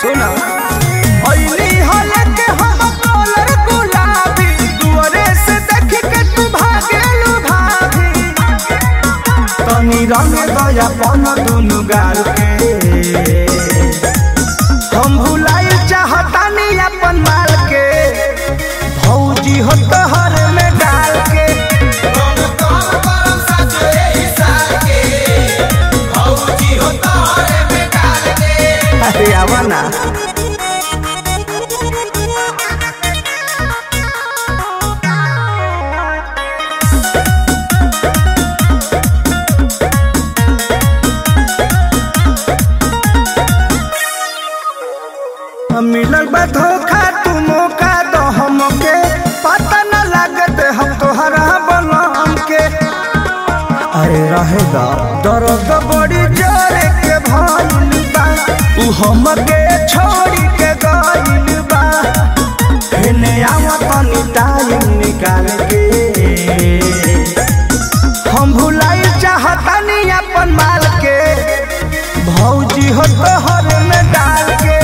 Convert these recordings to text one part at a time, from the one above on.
सुना ओइनी हले के हम कलर गुलाबी दुआरे से देख के तू भागेलू भाभी तनी रंग दया पन दुनु गाल के हम भुलाई चाहतानी अपन माल के भौजी हो तोहर में डाल के अरे आवा ना मिलल बा धोखा तू मौका दो हमके पता न लागत हम तोहरा बनम के अरे रहेगा दर्द बड़ी जोरे के भइल बा उ हमके छोड़ी के गइल बा हेने आवा तनी टाइम निकाल के हम भुलाई चाहतानी अपन माल के भौजी हो तोहर में डाल के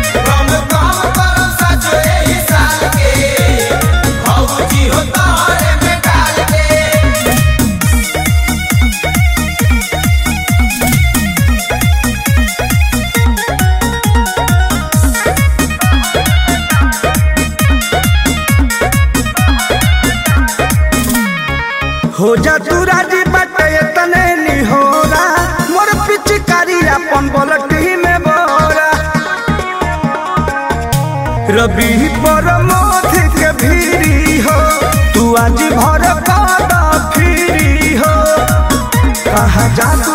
हो जा तू राजी बटे तने निहोरा मोर पिचकारी अपन बलटी में बोरा रबी पर मोथ के भीरी हो तू आज भर कादा फिरी हो कहा जा तू